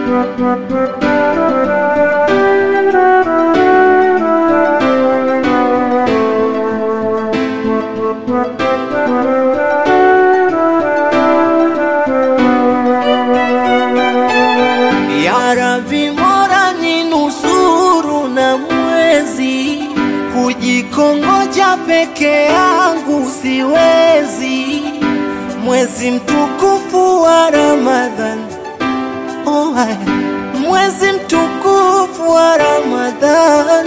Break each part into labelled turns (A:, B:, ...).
A: Ya Rabbi, Mola ni nusuru na mwezi, kujikongoja peke yangu siwezi. Mwezi mtukufu wa Ramadhan, oh, hai. mwezi mtukufu wa Ramadhan,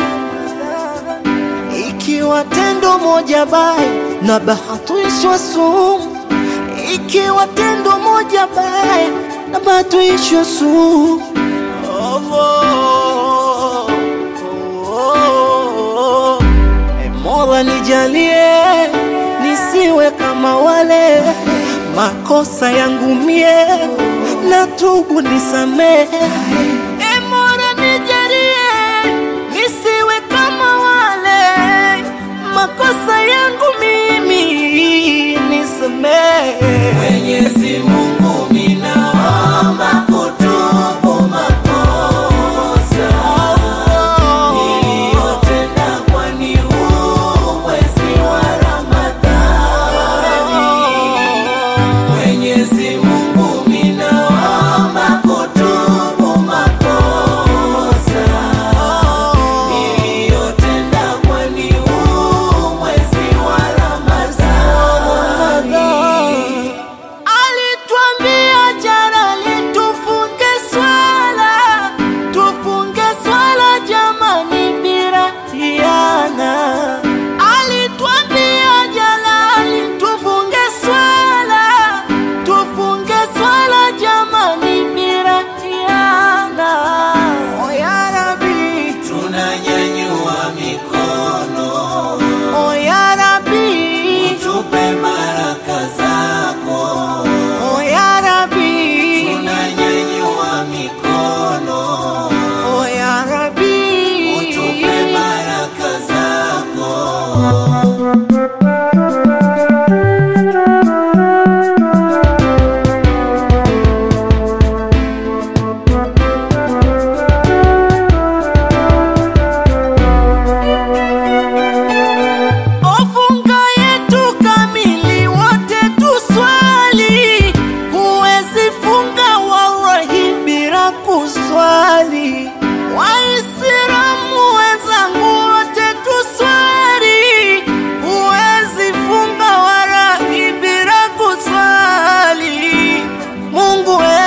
A: ikiwa tendo moja baya na bahatishwa sumu, ikiwa tendo moja baya na bahatishwa sumu. Oh, oh, oh, oh. E Mola nijalie nisiwe kama wale, makosa yangu mie na tubu nisamehe. E Mola nijalie nisiwe kama wale, makosa yangu mimi nisamehe.
B: Mwenyezi Mungu minaomba kutubu makosa niliyotenda, kwani huu mwezi wa Ramadhani. Mwenyezi Mungu minaomba kutubu makosa niliyotenda, kwani huu mwezi wa Ramadhani.
A: Alituambia jana litufunge swala, tufunge swala jamani, bila hiana. Alituambia jana litufunge swala, tufunge swala jamani, bila hiana. O ya Rabbi,
B: Tunanyanyua mikono
A: o ya Rabbi,
B: tupe baraka zako,
A: o ya Rabbi,
B: tunanyanyua mikono
A: o ya Rabbi.
B: tupe baraka zako.
A: Ofunga yetu kamili wote tuswali, huwezi funga wallahi bila kuswali. Waislamu wenzangu wote tuswali, huwezi funga wallahi bila kuswali. Mungu we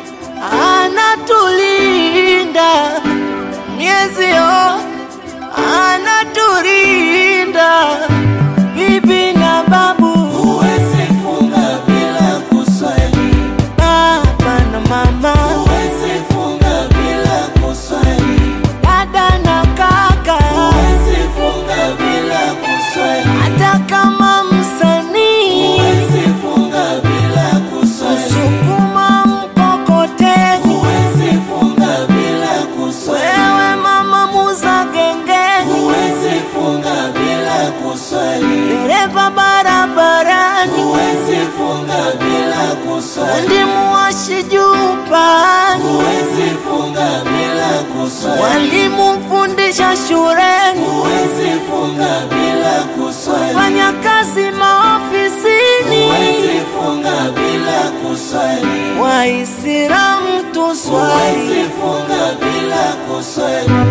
A: anatulinda miezi yote anaturinda bibi na babu,
B: Huwezi funga bila kuswali,
A: baba na mama,
B: huwezi funga bila kuswali,
A: dada na kaka,
B: huwezi funga bila kuswali,
A: hata kama msanii
B: huwezi funga bila kuswali,
A: msukuma mkokoteni,
B: huwezi funga bila kuswali.
A: wewe mama muza gengeni,
B: Huwezi funga bila kuswali,
A: dereva barabarani,
B: huwezi funga bila kuswali,
A: fundi muwashi juu pani,
B: huwezi funga bila kuswali,
A: walimu mfundisha shuleni
B: huwezi funga bila kuswali,
A: fanya kazi maofisini,
B: huwezi funga bila kuswali,
A: Waislamu tuswali,
B: huwezi funga bila kuswali,